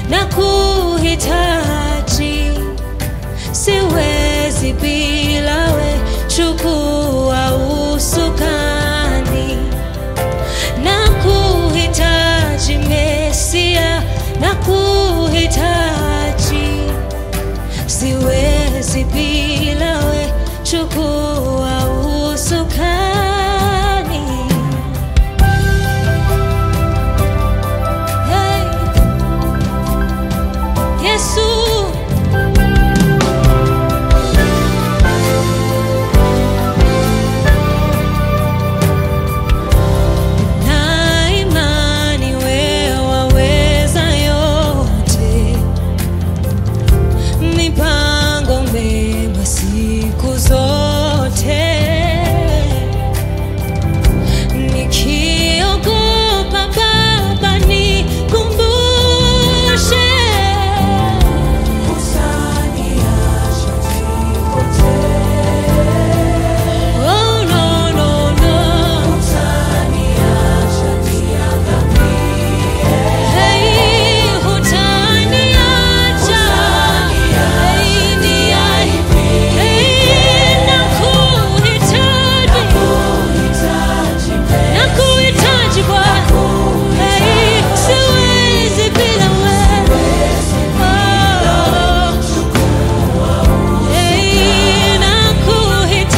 na kuhitaji, siwezi bila we, chukua usukani na kuhitaji Mesia, na kuhitaji, siwezi bila we, chukua usukani. Hey, Yesu na imani wewe waweza yote, mipango mema siku zote. Nikiogopa Baba, nikumbushe Oh, no, no, no. Hey, hutaniacha. Hey, ni- Hey, nakuhitaji. Nakuhitaji Bwana. Hey, siwezi bila wewe. Oh. Hey, nakuhitaji.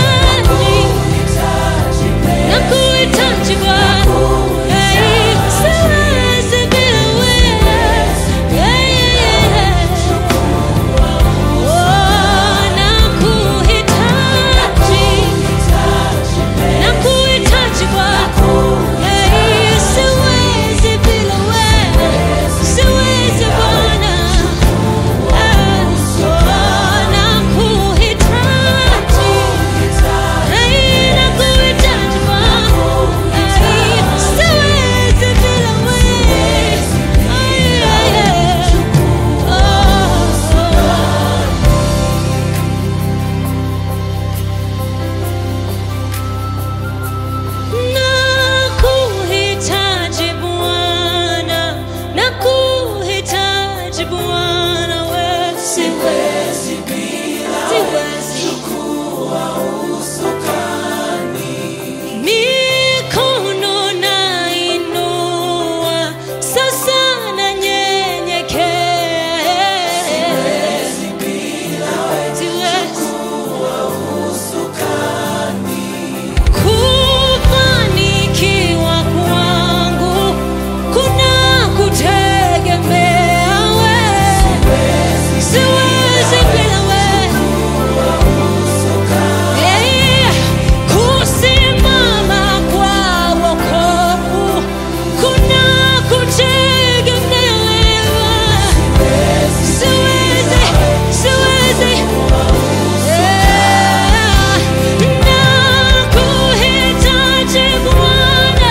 Nakuhitaji Bwana. Hey, siwezi bila wewe. Yeah, yeah, yeah. Oh, nakuhitaji. Nakuhitaji Bwana. Hey, siwezi bila wewe. Siwezi Bwana. Ah, oh, nakuhitaji. Hey, nakuhitaji Bwana. Hey, siwezi bila wewe. Ay, ay, ay. Oh, oh. Nakuhitaji Bwana, nakuhitaji Bwana, wewe siwezi bila siwezi mikono nainua sasa nanyenyekea siwezi Kufanikiwa kwangu kuna kutegemea wewe, siwezi bila wewe. Eh, kusimama kwa wokovu kuna kutegemea wewe, siwezi, siwezi Nakuhitaji Bwana,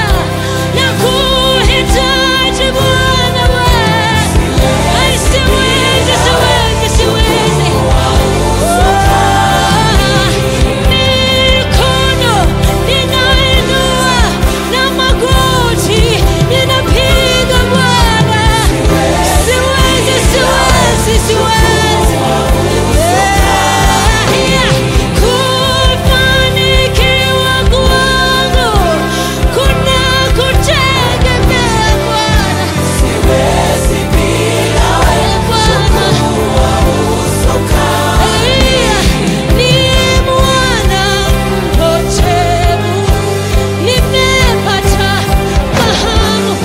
nakuhitaji Bwana wewe. Ai, siwezi, siwezi, siwezi. Mikono ninainua na magoti ninapiga Bwana. Siwezi, siwezi, siwezi. Kufanikiwa kwangu kuna kutegemea Bwana. Ni mwana mpotevu, nimepata fahamu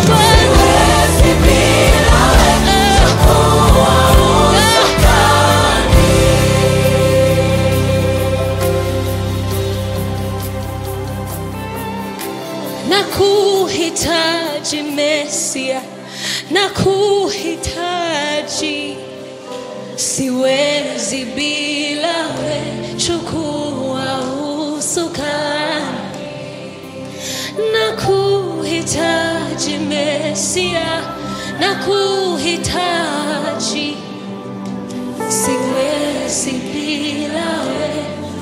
Bwana. Nakuhitaji Mesia, nakuhitaji, siwezi bila we, chukua usukani. Nakuhitaji Mesia, nakuhitaji, siwezi bila we.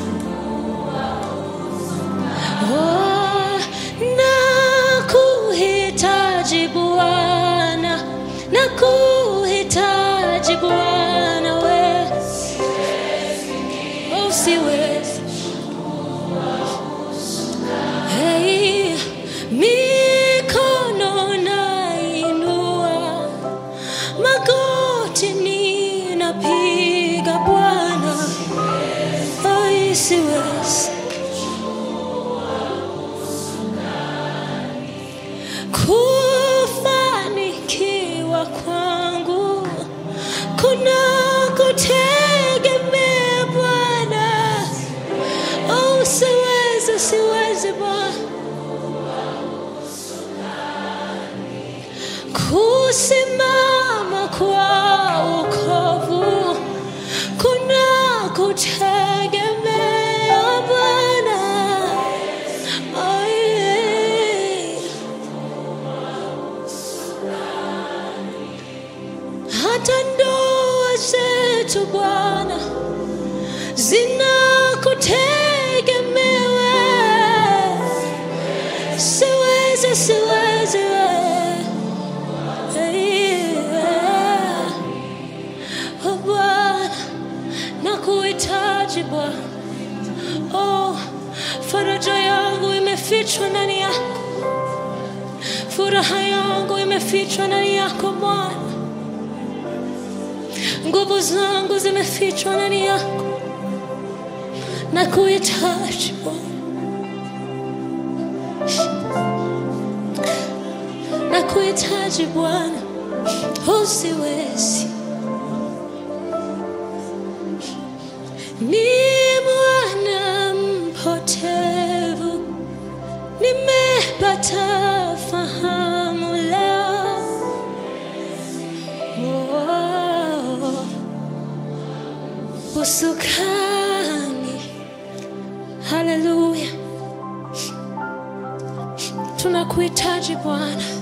Oh, nakuhitaji Bwana, nakuhitaji magoti ninapiga Bwana, ai siwezi kufanikiwa kwangu kuna kutegemea Bwana. Oh, siwezi, siwezi Bwana kusimama kwa wokovu kuna kutegemea Bwana. Ai. hata ndoa zetu Bwana zinakutegemea wewe. Siwezi, siwezi wewe. Yeah. Oh, Bwana nakuhitaji Bwana. Oh, faraja yangu imefichwa ndani yako, furaha yangu imefichwa ndani yako Bwana, nguvu zangu zimefichwa ndani yako, nakuhitaji Bwana, nakuhitaji Bwana, usiwezi ni mwana mpotevu, nimepata fahamu leo. Oh, usukani, haleluya, tunakuhitaji Bwana.